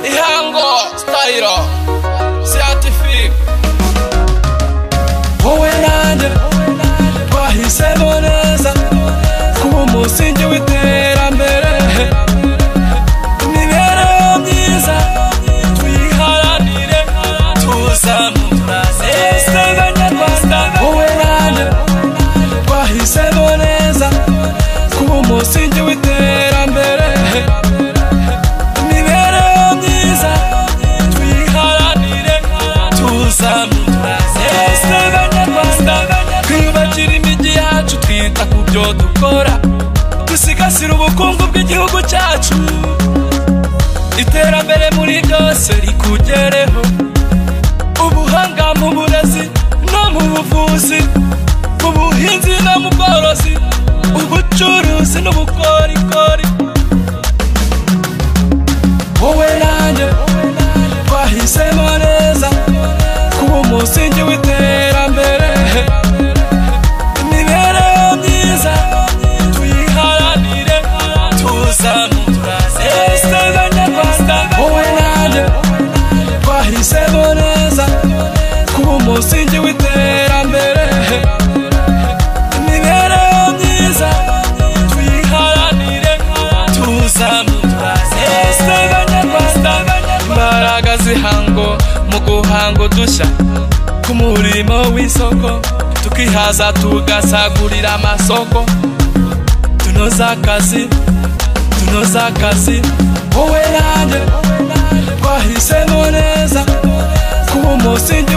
ihango sitayiro siyatifiku wowe nanjye twahisemo neza kuba umusingi w'iterambere imibereho myiza tuyiharanire tuzamura sega nyarwanda wowe nanjye twahisemo neza kuba umusingi w'iterambere imibereho myiza tuyiharanire tuzamura sega nyarwanda twiyubakira imijyi yacu twita ku byo dukora dusigasire ubukungu bw'igihugu cyacu iterambere muri byose rikugereho ubuhanga mu burezi no mu buvuzi mu buhinzi no mu bworozi ubucuruzi n'ubukorikori wowe nanjye twahisemo neza kuba umusingi w'iterambere imibereho myiza tuyiharanire tuzamura sega nyarwanda wowe nanjye twahisemo neza kuba umusingi w'iterambere imibereho myiza tuyiharanire tuzamura sega nyarwanda imbaraga z'ihango mu guhanga udushya ku murimo w'isoko tukihaza tugasagurira amasoko tunoza akazi tunoza akazi wowe nanjye twahisemo neza kuba umusingi